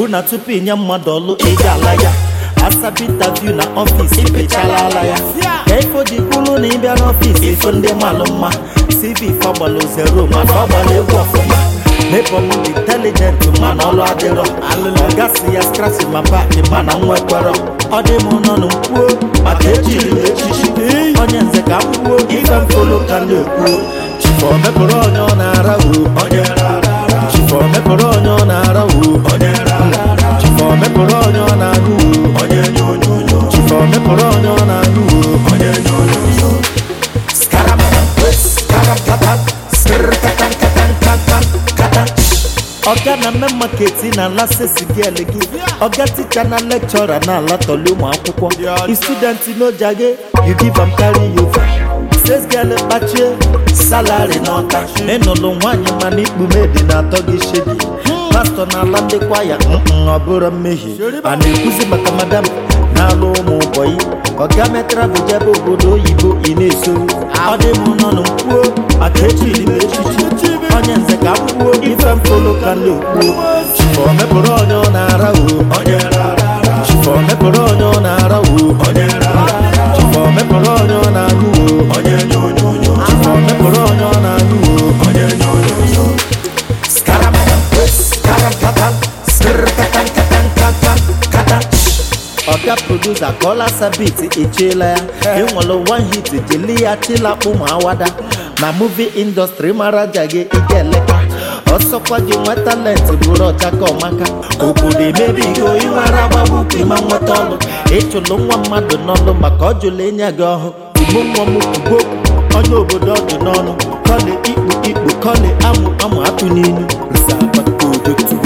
na tupu inye mmadụ ọlụ ị ga-ala ya asabi interview na ọfịs ipechala ala ya ka ifo ji kwuru na ịbịa n'ọfịs ifo ndị malụ mma cv fọgbalụ zero mana ọ gbara egwu ọfụma Neighbor m dị intelligent mana ọlụ adịrọ ọga si ya skrasi ma paaki mana nwekwara ọ dị m nọ n'kwuo maka ejiri m echichi onye nze ka m kwuo ife mfolo ka na-ekwuo chifọ mepụrụ onye ọ na-ara o chifọ mepụrụ onye ọ na-ara o chifọ mepụrụ onye ọ na-anụ o chifọ mepụrụ onye ọ na-anụ o ọga na mme maketi na ala sesigel gị ọga ticha na lekchọra na ala tọli ụmụ akwụkwọ istudenti n'ojage you give am carry you sesgel kpachie salari n'ọta ịnụlụ nwaanyị mana ikpume dị na-atọ gị shedi pastọ na ala ndị kwaya mm ọ bụrụ mmehie a na-ekwuzi maka madam na-alụ ụmụ ụbọyị ọga metara bụ jebe obodo oyibo ị na-eso ọ dị m nọ n'kwuo maka echiri m echichi onye nze ka m kwuo ife mfolo ka ndị okwuo chifọ mepụrụ onye ọ na-ara o chifọ mepụrụ onye ọ na-ara o chifọ mepụrụ onye ọ na-anụ o chifọ mepụrụ onye ọ na-anụ o ọga produsa kọla sabit echiela ya enwere one hit jeli ya chilakpụ ma awada na muvi indọstrị mara ja gị ike eleka ọsọkwa gị nwe talenti bụrụ ọchaka ọmaka obodo emebigo ịnwere agbagbu ịma nweta ọlụ ịchụlụ nwa mmadụ n'ọlụ maka ọ jụlụ enye gị ọhụ ugbo nwa m ugbo onye obodo ọdụ n'ọnụ kọli ikpu ikpu kọli amụ amụ atụ n'ilu nsa akpata odotu